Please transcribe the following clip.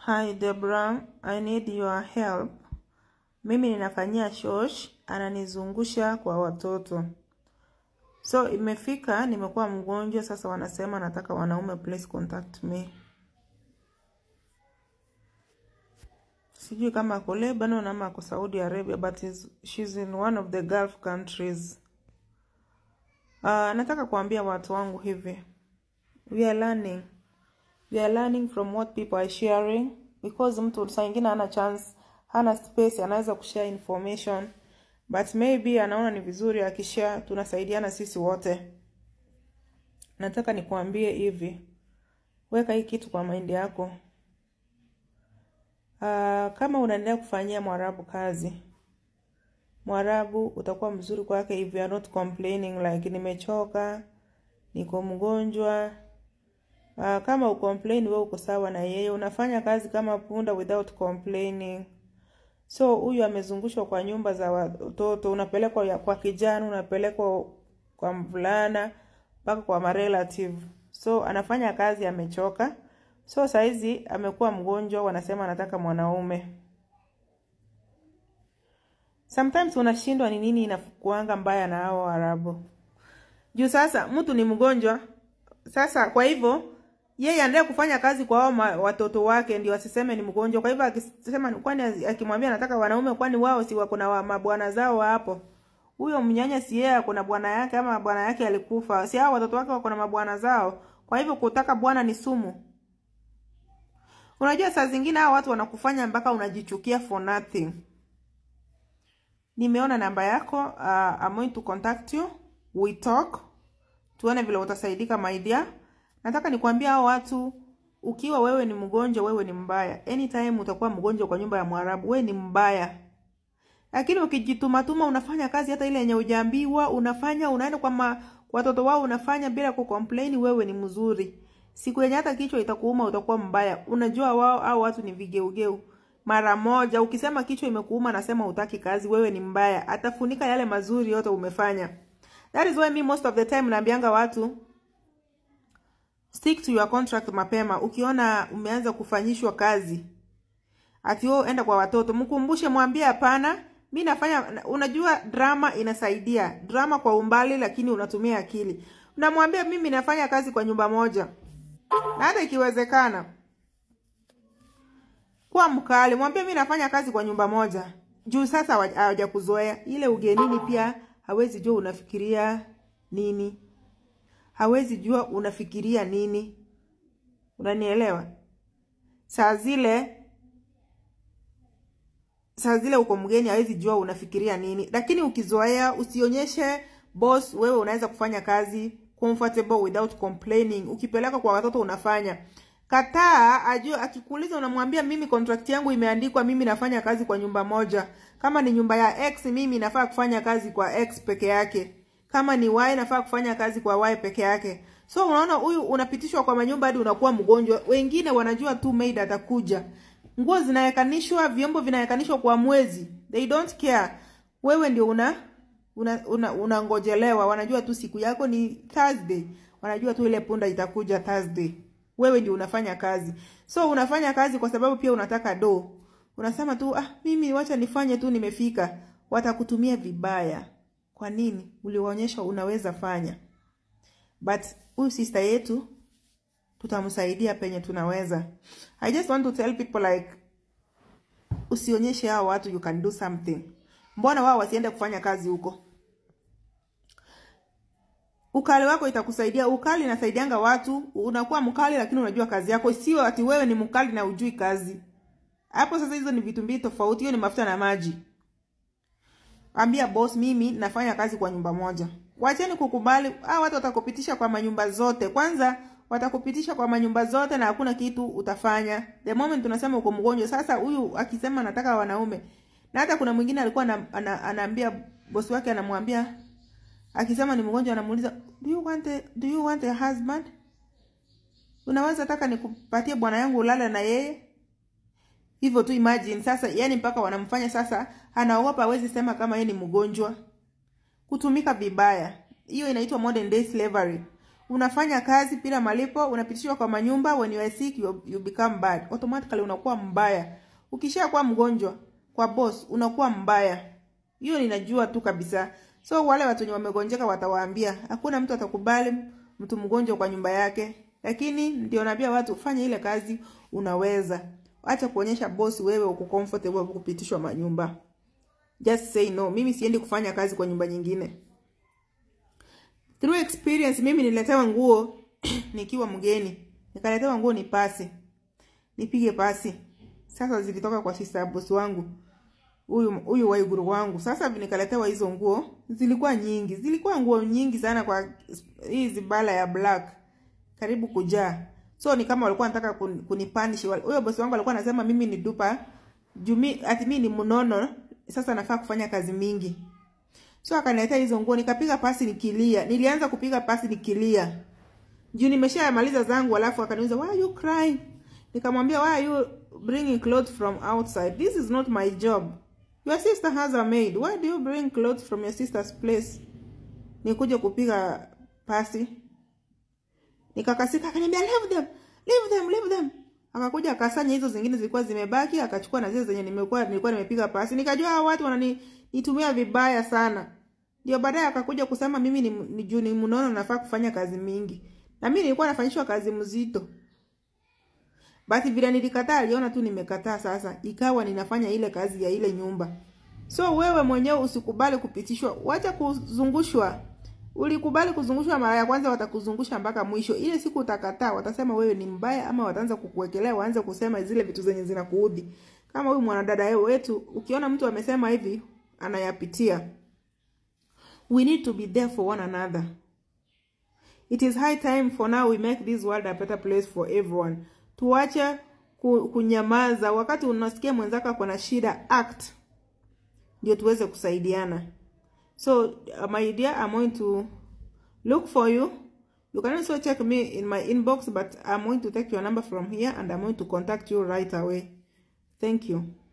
Hi Debra, I need your help. Mimi ninafanyia shosh, ananizungusha kwa watoto. So imefika nimekuwa mgonjwa sasa wanasema nataka wanaume please contact me. Sijui kama ako Lebanon ama ako Saudi Arabia but is, she's in one of the Gulf countries. Uh, nataka kuambia watu wangu hivi. We are learning. We are learning from what people are sharing because mtu saa ingine hana chance, hana space, anaweza kushare information but maybe anaona ni vizuri akishare, tunasaidiana sisi wote. Nataka nikuambie hivi, weka hii kitu kwa mind yako. Uh, kama unaendelea kufanyia Mwarabu kazi, Mwarabu utakuwa mzuri kwake if you are not complaining like nimechoka, niko mgonjwa. Uh, kama ucomplain wewe uko sawa na yeye, unafanya kazi kama punda without complaining. So huyu amezungushwa kwa nyumba za watoto, unapelekwa ya- kwa kijana, unapelekwa kwa mvulana mpaka kwa marelative. So anafanya kazi amechoka. So saizi amekuwa mgonjwa, wanasema anataka mwanaume. Sometimes unashindwa ni nini inakuanga mbaya na hao Waarabu. Juu sasa mtu ni mgonjwa. Sasa kwa hivyo yeye anaendelea kufanya kazi kwa hao ma- watoto wake ndio asiseme ni mgonjwa. Kwa hivyo akisema kwani akimwambia anataka wanaume kwani wao si wako na wa- mabwana zao wa hapo. Huyo mnyanya si yeye ako na bwana yake ama bwana yake alikufa. Si hao watoto wake wako na mabwana zao. Kwa hivyo kutaka bwana ni sumu. Unajua saa zingine hao watu wanakufanya mpaka unajichukia for nothing. Nimeona namba yako, uh, I'm going to contact you. We talk. Tuone vile utasaidika my dear. Nataka nikwambia hao watu ukiwa wewe ni mgonjwa, wewe ni mbaya. Anytime utakuwa mgonjwa kwa nyumba ya Mwarabu, wewe ni mbaya. Lakini ukijitumatuma unafanya kazi hata ile yenye hujaambiwa, unafanya unaenda kwa ma, kwa watoto wao unafanya bila kucomplain, wewe ni mzuri. Siku yenye hata kichwa itakuuma utakuwa mbaya. Unajua wao au watu ni vigeugeu. Mara moja ukisema kichwa imekuuma nasema utaki kazi, wewe ni mbaya. Atafunika yale mazuri yote umefanya. That is why me most of the time naambianga watu stick to your contract mapema. Ukiona umeanza kufanyishwa kazi ati wewe enda kwa watoto, mkumbushe, mwambie hapana, mi nafanya. Unajua drama inasaidia, drama kwa umbali, lakini unatumia akili. Unamwambia mimi nafanya kazi kwa nyumba moja, na hata ikiwezekana kuwa mkali, mwambie mimi nafanya kazi kwa nyumba moja, juu sasa hawa- hawajakuzoea ile ugenini. Pia hawezi jua unafikiria nini, hawezi jua unafikiria nini, unanielewa? Saa zile saa zile uko mgeni hawezi jua unafikiria nini, lakini ukizoea, usionyeshe boss wewe unaweza kufanya kazi comfortable without complaining. Ukipeleka kwa watoto unafanya kataa, ajue. Akikuuliza unamwambia mimi contract yangu imeandikwa, mimi nafanya kazi kwa nyumba moja. Kama ni nyumba ya X, mimi nafaa kufanya kazi kwa X peke yake. Kama ni Y, nafaa kufanya kazi kwa Y peke yake. So unaona, huyu unapitishwa kwa manyumba hadi unakuwa mgonjwa. Wengine wanajua tu maid atakuja nguo zinawekanishwa, vyombo vinawekanishwa kwa mwezi, they don't care. Wewe ndio una una una- unangojelewa, wanajua tu siku yako ni Thursday, wanajua tu ile punda itakuja Thursday. Wewe ndio unafanya kazi, so unafanya kazi kwa sababu pia unataka do. Unasema tu ah, mimi wacha nifanye tu, nimefika. Watakutumia vibaya. Kwa nini? Uliwaonyesha unaweza fanya, but huyu sister yetu tutamsaidia penye tunaweza. I just want to tell people like usionyeshe hao watu you can do something. Mbona wao wasiende kufanya kazi huko? Ukali wako itakusaidia. Ukali inasaidianga watu, unakuwa mkali lakini unajua kazi yako, sio ati wewe ni mkali na ujui kazi. Hapo sasa, hizo ni vitu mbili tofauti. Hiyo ni mafuta na maji. Ambia boss, mimi nafanya kazi kwa nyumba moja. Wacheni kukubali. Hao watu watakupitisha kwa manyumba zote. Kwanza watakupitisha kwa manyumba zote na hakuna kitu utafanya. The moment tunasema uko mgonjwa, sasa huyu akisema nataka wanaume. Na hata kuna mwingine alikuwa ana, ana, anaambia boss wake anamwambia akisema ni mgonjwa anamuuliza, "Do you want a, do you want a husband?" Unaweza taka nikupatie bwana yangu ulale na yeye? Hivyo tu imagine sasa, yani mpaka wanamfanya sasa anaogopa hawezi sema kama yeye ni mgonjwa. Kutumika vibaya. Hiyo inaitwa modern day slavery. unafanya kazi bila malipo unapitishwa kwa manyumba when you are sick you, you become bad automatically unakuwa mbaya ukishakuwa mgonjwa kwa boss unakuwa mbaya hiyo ninajua tu kabisa so wale watu wenye wamegonjeka watawaambia hakuna mtu atakubali mtu mgonjwa kwa nyumba yake lakini ndio naambia watu fanya ile kazi unaweza acha kuonyesha boss wewe uko comfortable kupitishwa manyumba just say no mimi siendi kufanya kazi kwa nyumba nyingine through experience mimi niletewa nguo nikiwa mgeni nikaletewa nguo ni pasi nipige pasi sasa zilitoka kwa sister boss wangu huyu huyu waiguru wangu sasa nikaletewa hizo nguo zilikuwa nyingi zilikuwa nguo nyingi sana kwa hii zibala ya black karibu kujaa so ni kama walikuwa wanataka kun- kunipanish huyo bosi wangu alikuwa anasema mimi ni dupa jumi ati mimi ni mnono sasa nafaa kufanya kazi mingi so akaniletea hizo nguo nikapiga pasi nikilia nilianza kupiga pasi nikilia juu nimeshamaliza zangu alafu akaniuliza why are you crying nikamwambia why are you bringing clothes from outside this is not my job your sister has a maid why do you bring clothes from your sister's place nikuje kupiga pasi nikakasika akaniambia leave them leave them leave them akakuja akasanya hizo zingine zilikuwa zimebaki akachukua na zile zenye nimekuwa nilikuwa nimepiga pasi nikajua hao watu wananitumia vibaya sana ndio baadaye akakuja kusema mimi ni, ni juu ni mnono nafaa kufanya kazi mingi na mimi nilikuwa nafanyishwa kazi mzito basi vile nilikataa aliona tu nimekataa sasa ikawa ninafanya ile kazi ya ile nyumba so wewe mwenyewe usikubali kupitishwa wacha kuzungushwa ulikubali kuzungushwa mara ya kwanza watakuzungusha mpaka mwisho ile siku utakataa watasema wewe ni mbaya ama wataanza kukuwekelea waanze kusema zile vitu zenye zinakuudhi kama huyu mwanadada wetu ukiona mtu amesema hivi anayapitia we need to be there for one another it is high time for now we make this world a better place for everyone tuache ku, kunyamaza wakati unasikia mwenzako ako na shida act ndio tuweze kusaidiana so uh, my dear i'm going to look for you you can also check me in my inbox but i'm going to take your number from here and i'm going to contact you right away thank you